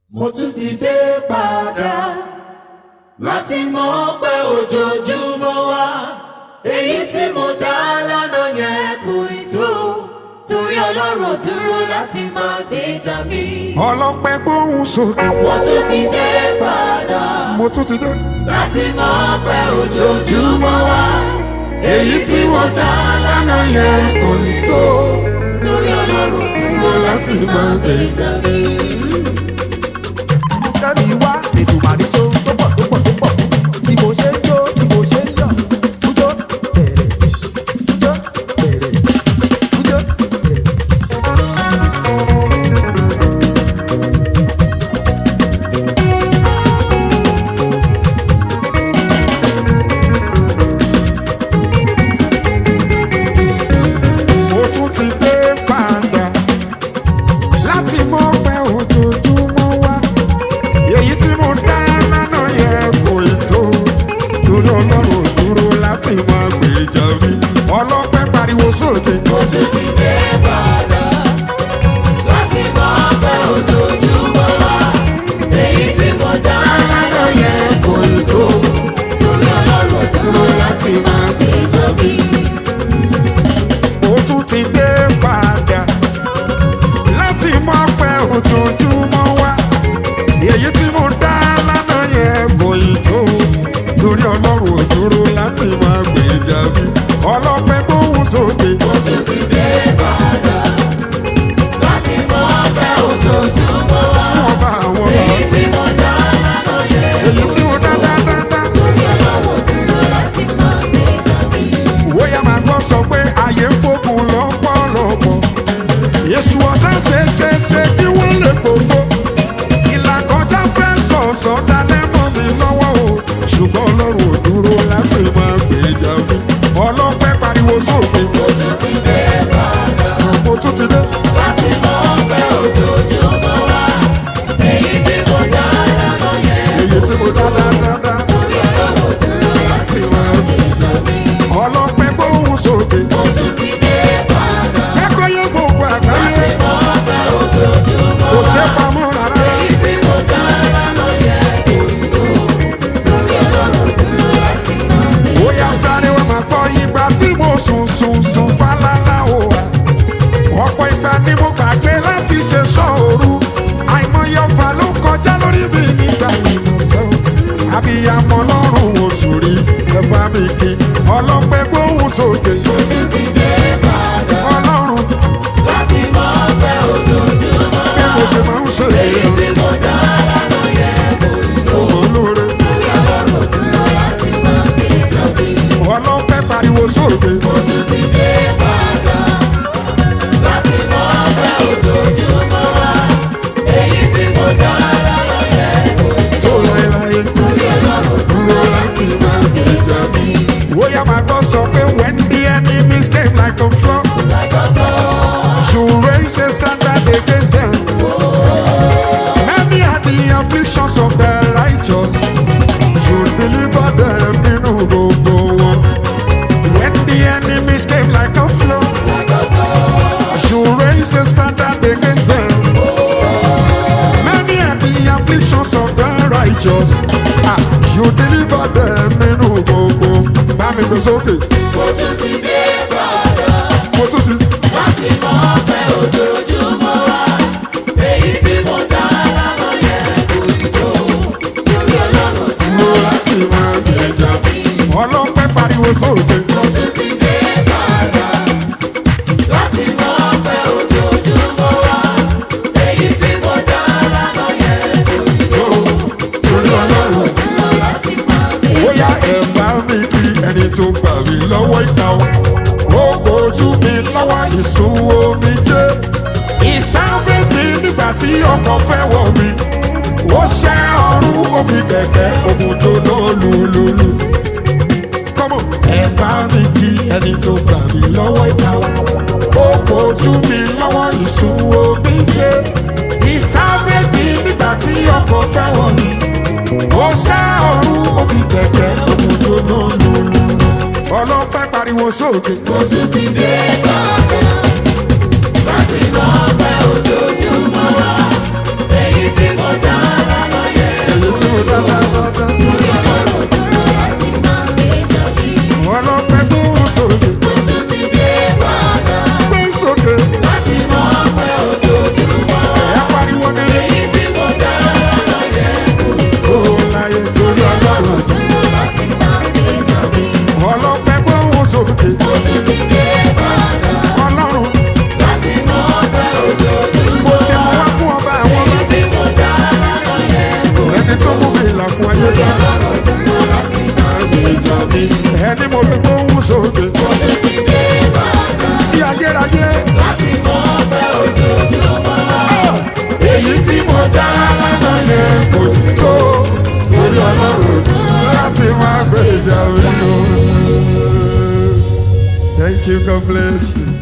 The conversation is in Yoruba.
mo tún ti dé padà láti mọ̀ pé ojoojúmọ́ wa èyí tí mo dá lánàá yẹn kò ì tó torí ọlọ́run ò dúró láti máa gbèjà mi. ọlọ́pẹ́ gbóhùn sókè mo tún ti dé padà mo tún ti dé. láti mọ̀ pé ojoojúmọ́ wa èyí tí mo dá lánàá yẹn kò ì tó torí ọlọ́run ò dúró láti máa gbèjà mi. kẹ́mi wá ètò màríṣó tó pọ̀ tó pọ̀ tó pọ̀ bí mo ṣe ń jó bí mo ṣe ń yọ̀ kújó bẹ̀rẹ̀ kújó bẹ̀rẹ̀ kújó bẹ̀rẹ̀. mo tún ti dé padà láti mọ pé ojoojúmọ́ wá èyí tí mo dá lánàá yẹn kò ì tó torí ọlọ́run ò dúró láti mọ gbèjà mi ọlọ́pẹ́ pariwo sókè mo tún ti dé padà láti mọ̀ pé ojoojúmọ́ wa èyí tí mo dá lánàá yẹn kò ì tó torí ọlọ́run ò dúró láti máa gbèjà mi. mo tún ti dé padà láti mọ pé ojoojúmọ́ wá èyí tí mo dá lánàá yẹn kò ì tó torí ọlọ́run ò dúró láti mọ gbèjà mi ọlọ́pẹ́ gbóhùn sókè. mo tún ti dé padà láti mọ̀ pé ojoojúmọ́ wa wọ́n bá àwọn ọmọ èyí tí mo dá lánàá yẹn èyí tí mo dá dáadáa. torí ọlọ́run ò dúró láti máa gbèjà mi. Bóyá máa gbọ́ sọ pé ayé ń gbógun lọ́pọ̀lọpọ̀. Èṣù ọ̀tá ṣe ṣe ṣe kí wọ́n lè gbogbo. Ìlàkọjá fẹ́ sọ̀sọ̀ dalẹ̀ mọ́ mi lọ́wọ́ o. Ṣùgbọ́n Ọlọ́run ò dúró láti máa gbèjà mi. Ọlọ́pẹ́ pariwo sókè. mo tún ti dé padà. Mo tún ti dé. láti mọ̀ pé ojoojúmọ́ wa èyí tí mo dá lánàá yẹn Èyí tí mo dá dáadáa. torí ọlọ́run dúró láti máa gbèjà mi. Ọlọ́pẹ́ gbóhùn sókè. mo tún ti dé padà Kẹ́kọ̀ọ́ yẹ gbogbo láti àgbáyé. mọ̀ pé ojoojúmọ́ Kò wa ṣe pamọ́ rárá. èyí tí mo dá lánàá yẹn kò tó torí ọlọ́run dúró láti máa gbèjà ó yá sáré wá máa gbọ́ ìgbà tí mo sùn sùn sùn fálálá o wa ọ̀pọ̀ ìgbà ni mo gbàgbé láti ṣe sọ́ọ̀rù àìmọye ọ̀fà ló kọjá lórí mi nígbà ìmọ̀sán àbíyamọ lọ́rùn oṣù rí ẹ bá mi kí ọlọ́pẹ́ gbóhùn sókè mo tún ti dé padà ọlọ́run láti mọ̀ pé ojoojúmọ́ bí mo ṣe máa ń ṣe èyí tí mo dá lánàá yẹn kò tó. ọmọ lóore torí ọlọ́run dúró láti máa gbèjà mi. ọlọ́pẹ́ pariwo sókè mo tún ti dé padà láti mọ̀ pé ojoojúmọ́ wa èyí tí mo dá lánàá yẹn kò tó láéláé. torí ọlọ́run dúró láti máa gbèjà mi. ó yá máa gbọ́ sọ pé when the enemies came like a flood. You raise a standard against them. Many are the afflictions of the righteous. You deliver them in gbogbo wọn. When the enemies came like a flood. You raise a standard against them. Many are the afflictions of the righteous. Ah, you deliver them in gbogbo. Bá mi gbé sókè. mo tún ti dé padà Mo tún ti. láti mọ̀ pé ojoojúmọ́ wa èyí tí mo dá lánàá yẹn kò tó torí ọlọ́run dúró láti máa gbèjà mi. Ọlọ́pẹ́ pariwo sókè. mo tún ti dé padà láti mọ̀ pé ojoojúmọ́ wa èyí tí mo dá lánàá yẹn kò tó torí ọlọ́run dúró láti máa gbèjà mi. bóyá ẹ bá mi kí ẹni tó gbà mí lọ́wọ́ ìta o. ó kojú mi lọ́wọ́ ìsun omi jẹ́. ìsáwé mi nígbà tí ọkọ̀ fẹ́ wọ̀ mí. ó ṣẹ́ ọrùn omi kẹ̀kẹ́ òmùjọ lólùlùlù. kọ́mọ̀ ẹ bá mi kí ẹni tó gbà mí lọ́wọ́ ìta o. ó kojú mi lọ́wọ́ ìsun omi jẹ́. ìsáwé mi nígbà tí ọkọ̀ fẹ́ wọ̀ mí ó ṣá ọrùn òbí kẹ̀kẹ́ òkùnjó lónìí. ọlọ́pẹ́ pariwo sókè. mo tún ti dé padà láti mọ̀ pé ojoojúmọ́ wa èyí tí mo dá you, God bless you.